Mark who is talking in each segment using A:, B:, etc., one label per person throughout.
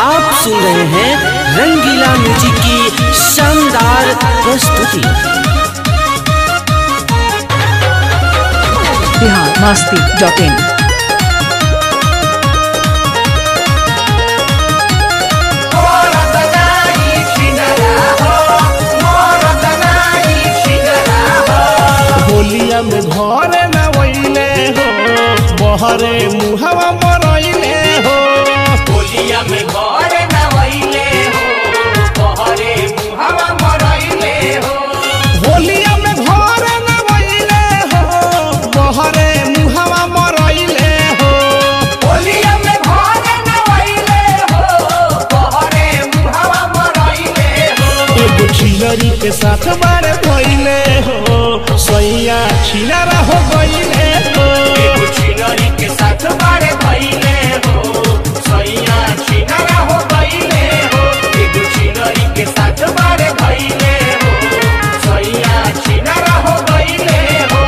A: आप सुन रहे हैं रंगीला म्यूजिक की शानदार प्रस्तुति
B: बिहार मस्ती डॉट इन
C: होलिया में घरे न वैले हो बहरे मुहवा मरैले हो
D: होलिया में घर नवैले हो बहरे मुहवा मरैले हो
C: होलिया में घरे न वैले हो बहरे मुहवा मरैले हो
D: होलिया में घर नवैले हो बहरे मुहवा मरैले हो
C: एगो छिलरी के साथ बारे भइले हो सैया छिलरा हो गइले हो
D: एगो छिनरी के साथ बारे भइले हो सैया छिनरा हो गइले हो एगो छिनरी के साथ बारे भइले हो सैया छिनरा हो गइले हो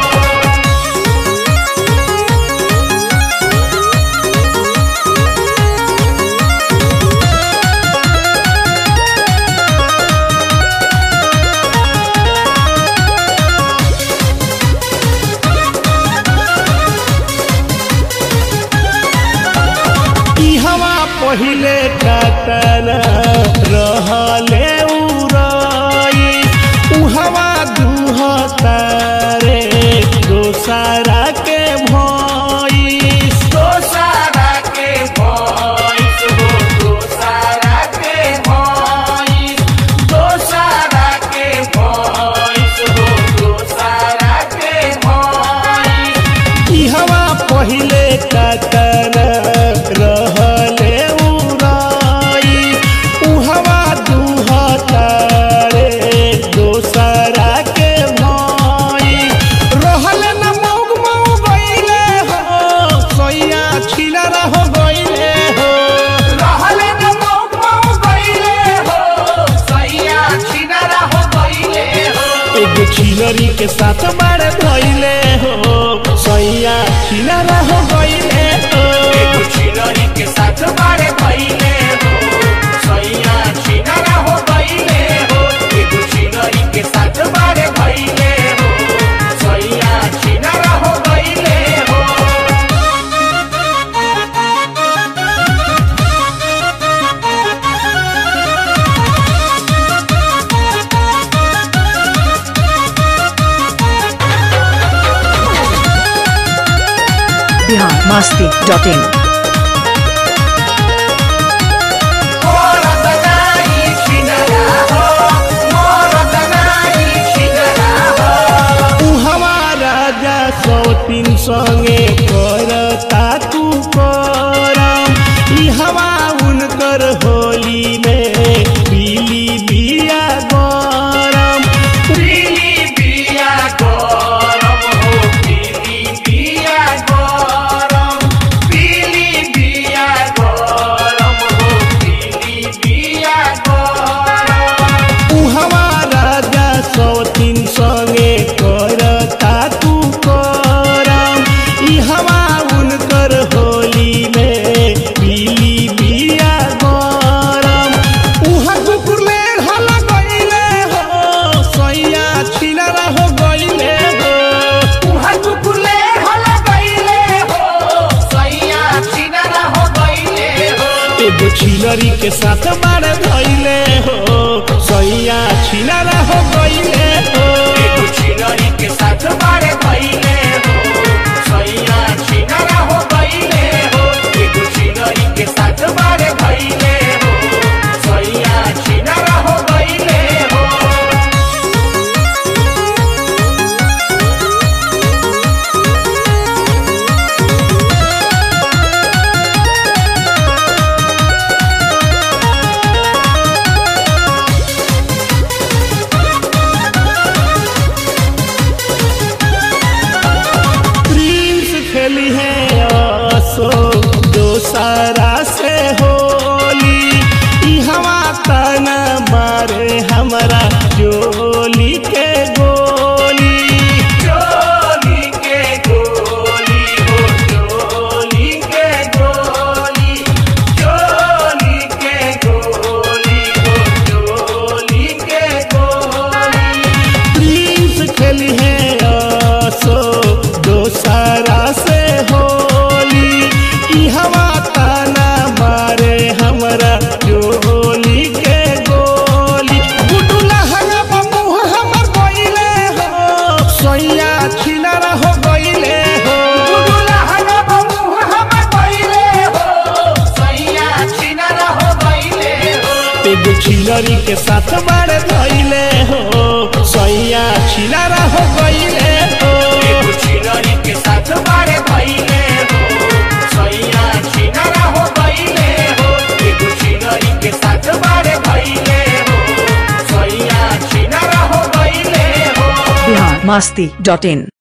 C: ई हवा पहिले काटन रहले उरई उ हवा दुहतारे दोसरा के भइस
D: दोसारा के भइस हो दोसारा के भइस दोसारा के भइस हो दोसारा के भइस
C: ई हवा पहिले काटन रहले उरई उ हवा दुहतारे दोसरा के भइस रहले न मौग मौग गइले हो सैया छिलरा हो गइले हो
D: रहले न मौक मौक गइले हो सैया छिनरा हो गइले हो
C: एगो छिलरी के साथ बारे धइले हो सैया छिलरा हो गइले हो
D: एगो छिनरी के साथ बारे भइले हो सैया छिनरा हो गइले हो एगो छिनरी के साथ बारे भइले हो सैया छिनरा हो गइले हो
B: बिहार मस्ती डॉट इन
D: मोरत नाई छिनरा हो मोरत नाई छिनरा हो
C: उ हमारा राजा सौ तीन संगे करता तू करम ई हवा उनकर होली में पीली बिया गरम
D: पीली बिया गरम हो पीली बिया गरम पीली बिया गरम हो पीली बिया गरम
C: उ हमारा राजा सौ तीन संगे करता तू करम ई हवा उनकर होली में पीली बिया गरम उहाँ कुकुर ले हला गइले हो सैया छिलरा हो गइले हो
D: उहाँ कुकुरले हल गइले हो सैया छिनरा हो गइले हो
C: एगो छिलरी के साथ बार धइले हो सैया छिलरा हो गइले हो
D: एगो छिनरी के साथ बारे भइले हो सैया छिनरा हो गइले हो एगो छिनरी के साथ बारे भइले हो सैया छिनरा हो गइले हो
C: प्रिंस खेली है असो दोसरा से होली ई हवा तना मारे हमरा जोली के गोली
D: चोली के गोली हो चोली के गोली चोली के
C: छिलरी के साथ बारे धैले हो सैया छिलारा हो गईले हो
D: एगो छिनरी के साथ बारे भइले हो सैया छिनरा हो गइले हो एगो छिनरी के साथ बारे भइले हो सैया छिनरा हो गइले हो
B: बिहार मस्ती डॉट इन